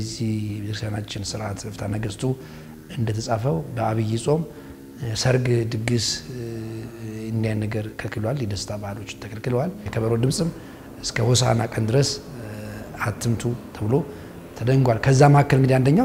በዚህ ቤተክርስቲያናችን ስርዓት ፍትሐ ነገሥቱ እንደተጻፈው በአብይ ጾም ሰርግ፣ ድግስ እንዲያን ነገር ከልክሏል። የደስታ ባህሎች ተከልክለዋል። የከበሮ ድምፅም እስከ ሆሳና ቀን ድረስ አትምቱ ተብሎ ተደንጓል። ከዛ መካከል እንግዲህ አንደኛው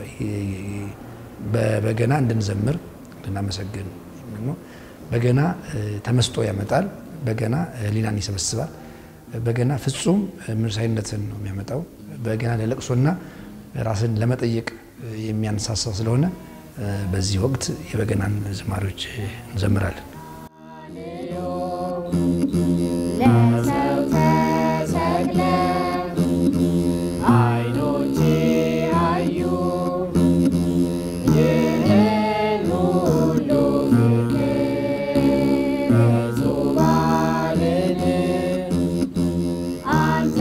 በበገና እንድንዘምር እንድናመሰግን ነው። በገና ተመስጦ ያመጣል። በገና ሕሊናን ይሰበስባል። በገና ፍጹም መንፈሳዊነትን ነው የሚያመጣው። በገና ለለቅሶና ራስን ለመጠየቅ የሚያነሳሳው ስለሆነ በዚህ ወቅት የበገናን ዝማሬዎች እንዘምራለን። ለሰው ተሰቅለ አይኖቼ አዩ ይህን ሁሉ ፍቅር ዙፋንን አንተ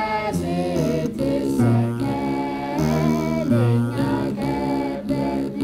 ስትሰቀል እኛ ከበርን።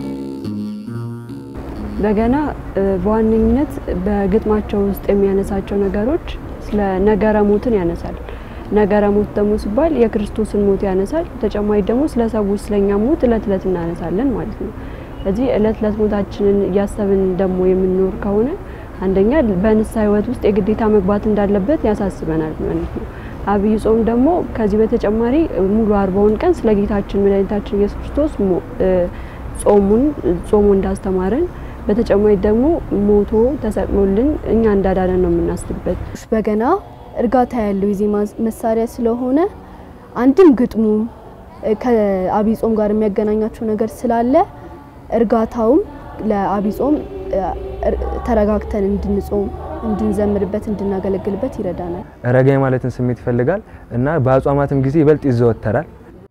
በገና እ በዋነኝነት በግጥማቸው ውስጥ የሚያነሳቸው ነገሮች ስለ ነገረ ሞትን ያነሳል። ነገረ ሞት ደግሞ ሲባል የክርስቶስን ሞት ያነሳል። ተጨማሪ ደግሞ ስለ ሰዎች ስለኛ ሞት እለት እለት እናነሳለን ማለት ነው። ስለዚህ እለት እለት ሞታችንን እያሰብን ደግሞ የምንኖር ከሆነ አንደኛ በንስሐ ሕይወት ውስጥ የግዴታ መግባት እንዳለበት ያሳስበናል ማለት ነው። አብይ ጾም ደግሞ ከዚህ በተጨማሪ ሙሉ አርባውን ቀን ስለ ጌታችን መድኃኒታችን ኢየሱስ ክርስቶስ ሞ- እ ጾሙን ጾሙ እንዳስተማረን በተጨማሪ ደግሞ ሞቶ ተሰቅሎልን እኛ እንዳዳነን ነው የምናስብበት። በገና እርጋታ ያለው የዜማ መሳሪያ ስለሆነ አንድም ግጥሙ እ ከአብይ ጾም ጋር የሚያገናኛቸው ነገር ስላለ እርጋታውም ለአብይ ጾም እ እር- ተረጋግተን እንድንጾም፣ እንድንዘምርበት፣ እንድናገለግልበት ይረዳናል። ረጋ ማለትን ስሜት ይፈልጋል እና በአጽዋማትም ጊዜ ይበልጥ ይዘወተራል።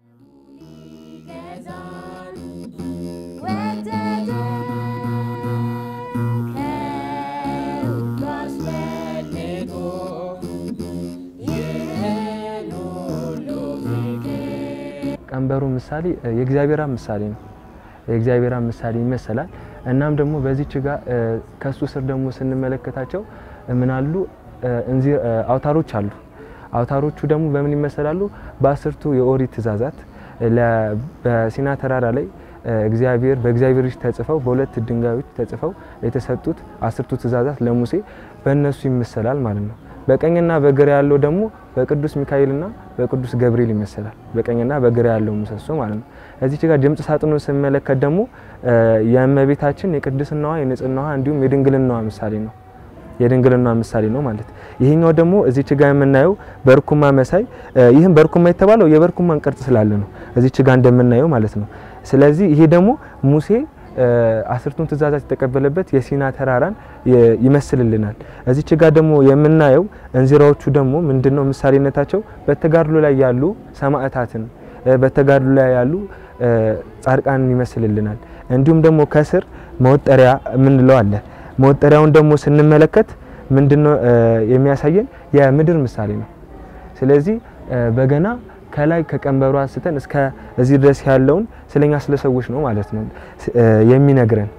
ቀንበሩ ምሳሌ የእግዚአብሔር አብ ምሳሌ ነው። የእግዚአብሔር አብ ምሳሌ ይመሰላል። እናም ደግሞ በዚች ጋር ከሱ ስር ደግሞ ስንመለከታቸው ምን አሉ እንዚህ አውታሮች አሉ። አውታሮቹ ደግሞ በምን ይመሰላሉ? በአስርቱ የኦሪት ትእዛዛት ለ- በሲና ተራራ ላይ እግዚአብሔር በእግዚአብሔር እጅ ተጽፈው በሁለት ድንጋዮች ተጽፈው የተሰጡት አስርቱ ትእዛዛት ለሙሴ በእነሱ ይመሰላል ማለት ነው። በቀኝና በግራ ያለው ደግሞ በቅዱስ ሚካኤልና በቅዱስ ገብርኤል ይመሰላል። በቀኝና በግራ ያለው ምሰሶ ማለት ነው። እዚች ጋር ድምጽ ሳጥኑን ስንመለከት ደግሞ የእመቤታችን የቅድስናዋ የንጽህናዋ እንዲሁም የድንግልናዋ ምሳሌ ነው የድንግልናዋ ምሳሌ ነው ማለት። ይሄኛው ደግሞ እዚች ጋር የምናየው በርኩማ መሳይ ይህም በርኩማ የተባለው የበርኩማን ቅርጽ ስላለ ነው እዚች ጋር እንደምናየው ማለት ነው። ስለዚህ ይሄ ደግሞ ሙሴ አስርቱን ትእዛዛት የተቀበለበት የሲና ተራራን ይመስልልናል። እዚች ጋር ደግሞ የምናየው እንዚራዎቹ ደግሞ ምንድነው ምሳሌነታቸው? በተጋድሎ ላይ ያሉ ሰማዕታትን በተጋድሎ ላይ ያሉ ጻድቃንን ይመስልልናል። እንዲሁም ደግሞ ከስር መወጠሪያ የምንለው አለ። መወጠሪያውን ደግሞ ስንመለከት ምንድነው የሚያሳየን? የምድር ምሳሌ ነው። ስለዚህ በገና ከላይ ከቀንበሩ አንስተን እስከ እዚህ ድረስ ያለውን ስለኛ ስለ ሰዎች ነው ማለት ነው የሚነግረን።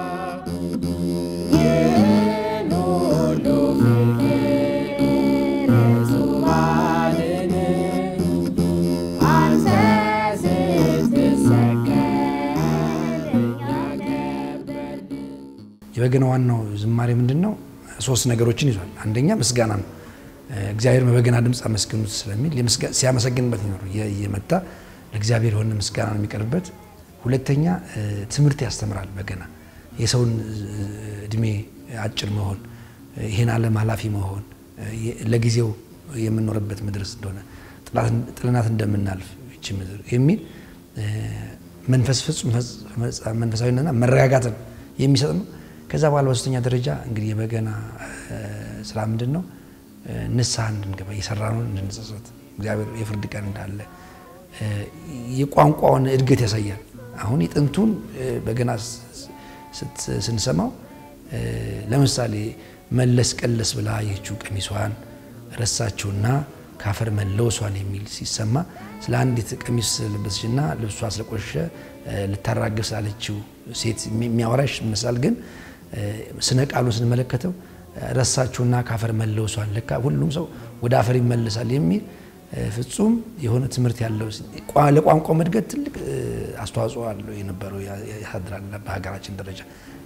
የበገና ዋናው ዝማሬ ምንድን ነው? ሶስት ነገሮችን ይዟል። አንደኛ ምስጋና ነው። እግዚአብሔር በበገና ድምፅ አመስግኑት ስለሚል ሲያመሰግንበት ነው እየመጣ ለእግዚአብሔር የሆነ ምስጋና ነው የሚቀርብበት። ሁለተኛ ትምህርት ያስተምራል። በገና የሰውን እድሜ አጭር መሆን፣ ይህን ዓለም ኃላፊ መሆን፣ ለጊዜው የምንኖርበት ምድር እንደሆነ ጥልናት እንደምናልፍ ይቺ ምድር የሚል መንፈስ ፍጹም መንፈሳዊነትና መረጋጋትን የሚሰጥ ነው። ከዛ በኋላ በሶስተኛ ደረጃ እንግዲህ የበገና ስራ ምንድን ነው? ንስሐ እንድንገባ የሰራነውን እንድንጸጸት እግዚአብሔር የፍርድ ቀን እንዳለ የቋንቋውን እድገት ያሳያል። አሁን የጥንቱን በገና ስንሰማው ለምሳሌ መለስ ቀለስ ብላ የችው ቀሚሷን ረሳችውና ካፈር መለወሷን የሚል ሲሰማ ስለ አንዲት ቀሚስ ለበሰችና ልብሷ ስለቆሸሸ ልታራግፍ ስላለችው ሴት የሚያወራሽ ይመስላል። ግን ስነ ቃሉን ስንመለከተው ረሳችሁና ካፈር መለወሷን ለካ ሁሉም ሰው ወደ አፈር ይመለሳል የሚል ፍጹም የሆነ ትምህርት ያለው ለቋንቋ እድገት ትልቅ አስተዋጽኦ አለው የነበረው ያሳድራል በሀገራችን ደረጃ